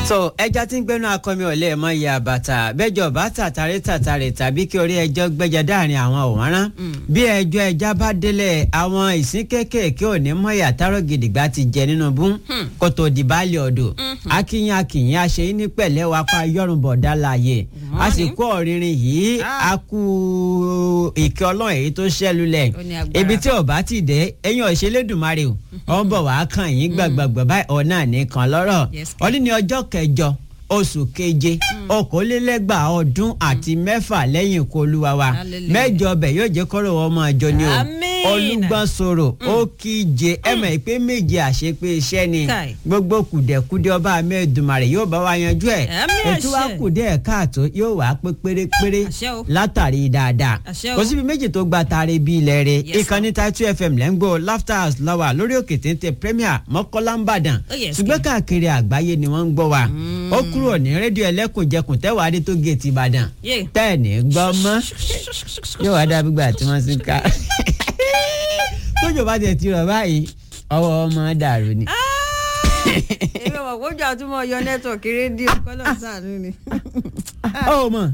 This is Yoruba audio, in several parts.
so ẹja tí ń gbẹnu akọmi ọ̀lẹ́ ẹ̀ mọ iye àbàtà bẹ́jọ bá tàtàrí tàtàrí tàbí kí orí ẹjọ́ gbẹ́jọ dáàrin àwọn òwárán bí ẹjọ́ ẹja bá délẹ̀ àwọn ìsín kéékèèké ò ní mọ ìyàtárọ̀ gidigba ti jẹ nínú bún kó tó di baálé ọ̀dọ̀ akínyìn akínyìn àṣeyí ní pẹ̀lẹ́ wa pa yọrùn bọ̀dá láàyè a sì kó ọ̀rìnrìn yìí a kú ìkẹ́ ọlọ́run èyí tó ṣẹ́lulẹ̀ ibi tí ò bá ti dé ẹ̀yìn ọ̀ṣẹ́lẹ́dùnmarè o ọ̀ ń bọ̀ wá kàn yín gbàgbàgbà báyìí ọ̀nà nìkan lọ́rọ̀ ọdún ní ọjọ́ kẹjọ oṣù keje okòólélẹ́gbàá ọdún àti mẹ́fà lẹ́yìn ikú olúwa wa mẹ́jọ ọbẹ̀ yóò jẹ́ kọ́rọ̀ ọmọ ìjọ ni o olùgbọ́n sọ̀rọ̀ ó kíje ẹ mọ̀ pé méje àṣepé iṣẹ́ ni gbogbo kùdẹ̀kùdẹ̀ ọba mẹ́ẹ̀dùmarè yóò bá wa yanjú ẹ̀ ètò wa kùdẹ̀ káàtó yóò wá pé pérépéré látàrí dáadáa kò síbi méjì tó gba taare bí ilẹ̀ rẹ̀ ìkànnì Title FM lẹ́ngbò laughter house lọ́wọ́ lórí òkè téńté premier mọ́kọ́lá ń bàdàn ṣùgbọ́n káàkiri àgbáyé ni wọ́n ń gbọ́ wa ó kúrò ní rédíò ẹlẹ́kùnjẹkùn tẹ́wàá dé tó géètì ìbàdàn tẹ́ẹ̀nì gbọ́ mọ́ yóò wá dá gbígbà tí wọ́n ti ń ká tójò bá tiẹ̀ ti rọ̀ báyìí ọwọ́ ọmọ dàrú ni. èmi ò mọ̀ kójú àtúmọ̀ yọ nẹ́tíwọ̀kì rédíò kọ́lọ̀ sàánú ni. ó mọ̀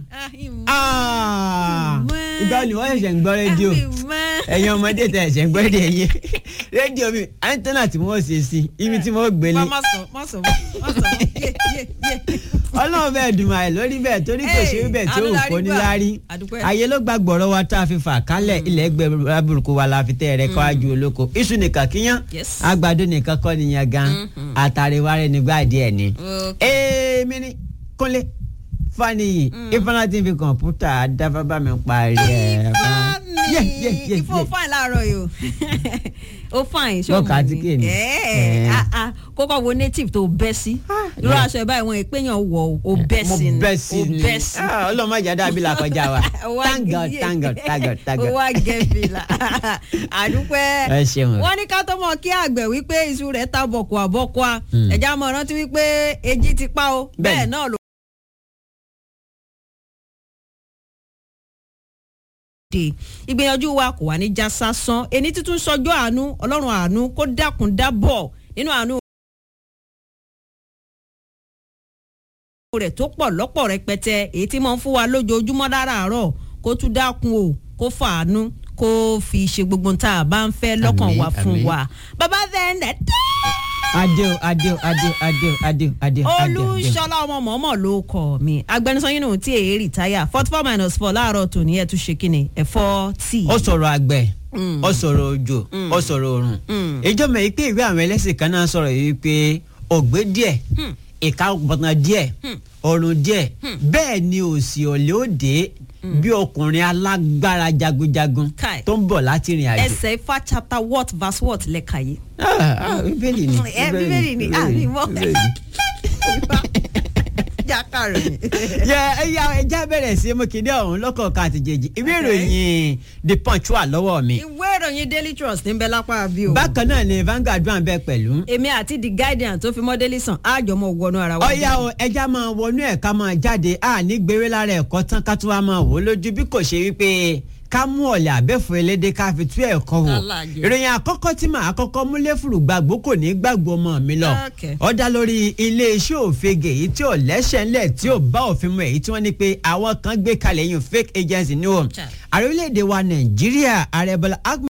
ìgbà ni wọ́n ṣẹ̀ṣẹ̀ ń gbọ́ rédíò ẹ̀yin ọmọdé tẹ̀ ṣẹ̀ ń gbọ́ rédíò yẹn rédíò mi antenna tí mo ṣe sí ibi tí mo gbélé. má sọ má sọ má sọ yé yé yé ọlọ́run bẹ́ẹ̀ dùn àì lórí bẹ́ẹ̀ torí kò ṣe bẹ́ẹ̀ tí ò kó ní lárí ayé ló gba gbọ̀rọ̀ wa tá a fi fà kálẹ̀ ilẹ̀ ẹgbẹ́ aburúkú wa la fi tẹ́ ẹ̀rẹ́ kọ́ ajú olóko iṣu nìkan kíyàn àgbàdo nìkan kọ́ nìyẹn gan àtàríwárẹ̀ nígbà díẹ̀ ni. èmi ni kúnlé faniyi ifeanyi tí n fi kọ̀ǹpútà dábàbà mi parí ẹ̀. ifeanyi ifo fine láàárọ̀ yìí o ó fine ṣé o mọ̀ ní kókó wo native tó bẹ́ sí irú aṣọ ẹ̀ báyìí wọn ìpéyàn wọ̀ o bẹ́ sí ni mo bẹ́ sí ni ọlọ́mọ ìjàdá bí la kọjá wa thank god thank god thank god thank god. ó wá gẹ̀ẹ́fì la àdúpẹ́ ẹ ṣeun. wọ́n ní ká tó mọ̀ kí àgbẹ̀ wípé iṣu rẹ̀ ta bọ̀kọ̀ àbọ̀kọ̀ a ẹ̀já mọ̀ rántí wípé èjì ti pa o bẹ́ẹ̀ náà ló. dé ìgbìyànjú wa kò wá ní já sásán ẹni títún sọjọ́ àánú ọlọ́run àánú kó dákun dábọ̀ nínú àánú rẹ̀ tó pọ̀ lọ́pọ̀ rẹpẹtẹ èyí tí mo ń fún wa lójoojúmọ́ láràárọ̀ kó tún dákun o kó fàánú kó fi ṣe gbogbo tá a bá ń fẹ́ lọ́kàn wa fún wa bàbá fẹ́ẹ́ adéo adéo adéo adéo adéo adéo. olùṣọlá ọmọ mọ̀ọ́mọ̀ ló kọ̀ mí agbẹnusọ yín nù tí èyí rìtáyà forty four minus four láàárọ̀ tòní ẹ̀ tún ṣe kíni ẹ̀fọ́ tíì. ó sọ̀rọ̀ àgbẹ̀ ó sọ̀rọ̀ òjò ó sọ̀rọ̀ òrùn ìjọba yìí pé ìwé àwọn ẹlẹ́sìn kan náà sọ̀rọ̀ yìí pé ògbé díẹ̀ ìka bọ̀tàn díẹ̀ ọ̀run díẹ̀ bẹ́ẹ̀ ni òsì ọ̀lẹ́ òde bí ọkùnrin alágbára jagunjagun tó ń bọ̀ láti rìn àjò. ẹsẹ̀ ifá chapter what verse what lẹ́ka yìí. bíbélì ni ẹ bíbélì ni àmì mọ́ jákàrò. yẹ ẹyà ẹja bẹ̀rẹ̀ sí mú kíndé ọ̀hún lọ́kọ̀ọ̀kan àtìjẹ́jì ìwé ìròyìn the punch wà lọ́wọ́ mi. ìwé ìròyìn daily trust ń bẹ lápá bí o. bákan náà ni Vanguard wà ń bẹ pẹ̀lú. èmi àti the guardian tó fi mọ́délì sàn àjọmọ̀ wọnú ara wa. ọ̀yá o ẹja máa wọnú ẹ̀ ká máa jáde à ní gbèrè lára ẹ̀kọ́ tán ká tún wá máa wò ó lójú bí kò ṣe wípé ká mú ọ̀lẹ̀ àbẹ́fọ́ elédè ká fi tú ẹ̀kọ́ wò ìròyìn àkọ́kọ́ tí màá kọ́kọ́ múlẹ̀ fùrù gbàgbó kò ní gbàgbó ọmọ mi lọ ó dá lórí iléeṣẹ́ òfegè èyí tí ò lẹ́sẹ̀ ńlẹ̀ tí ò bá òfin mu èyí tí wọ́n ní pé àwọn kan gbé kalẹ̀ yìí fake agency ni o ààrẹ orílẹ̀-èdè wa Nàìjíríà ààrẹ Bọ́lá